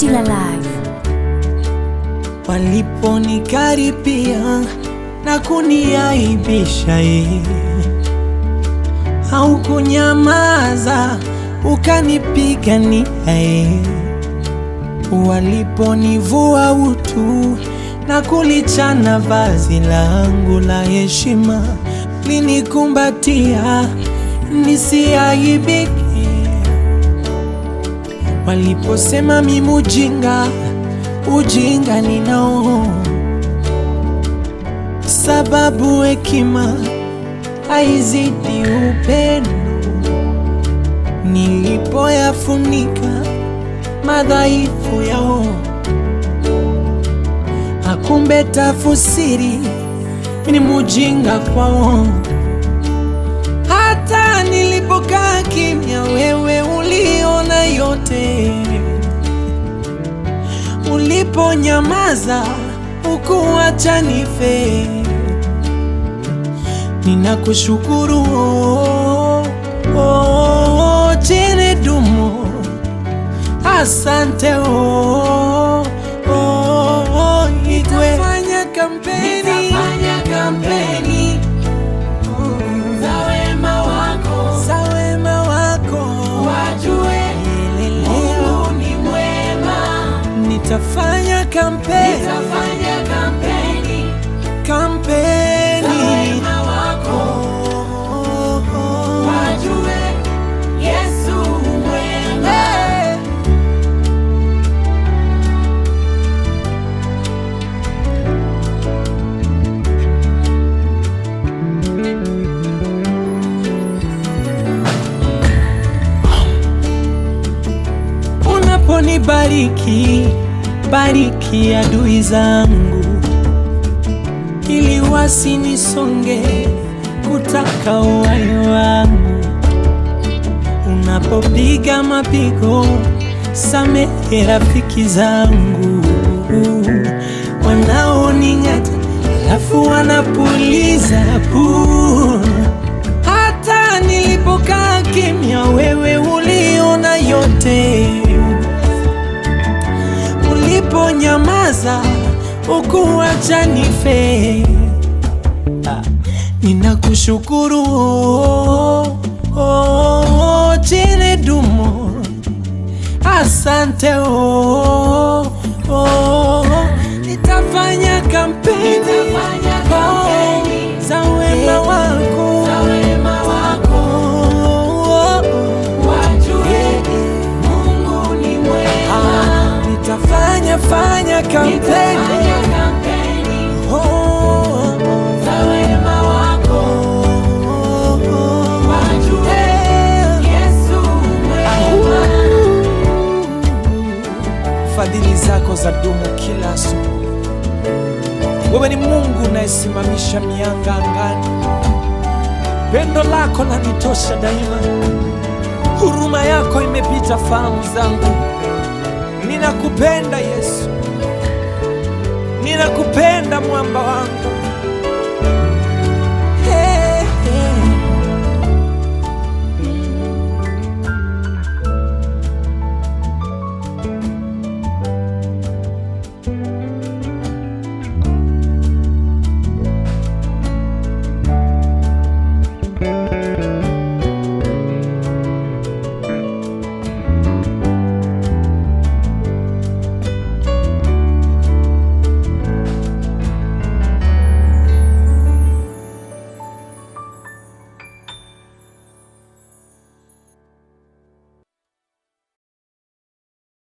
Still alive. waliponikaripia na kuniaibisha ye, haukunyamaza ukanipigania ye, waliponivua utu na kulichana vazi langu la heshima, linikumbatia nisiaibike waliposema mimi ujinga, ujinga ninao, sababu hekima haizidi upendo. Nilipoyafunika madhaifu yao, akumbe tafusiri ni mujinga kwao. Hata nilipokaa kimya, wewe uliona yote. Uliponyamaza ukuacha nife, ninakushukuru oh, oh, chene dumo, asante oh, oh, oh, Igwe. Nitafanya kampeni, nitafanya kampeni za wema wako, za wema wako, wajue Mungu ni mwema. Nitafanya kampeni, nitafanya kampeni, kampeni za wema wako, wajue Yesu mwema. Hey. Unaponibariki, bariki adui zangu, ili wasinisonge kutaka uhai wangu. Unapopiga mapigo, samehe rafiki zangu wanaoning'ata, alafu wanapuliza puu hata nilipokaa kimya, wewe uliona yote. Uliponyamaza ukuacha nife. Ah, Ninakushukuru oh, oh, chene dumo, asante oh, oh, nitafanya kampeni, oh, za wema wako, oh, ah, nitafanya fanya kampeni oh, oh, oh, yeah. Fadhili zako za dumu kila asubuhi. Wewe ni Mungu unayesimamisha mianga angani. Pendo lako lanitosha daima, huruma yako imepita fahamu zangu. Ninakupenda Yesu, ninakupenda mwamba wangu.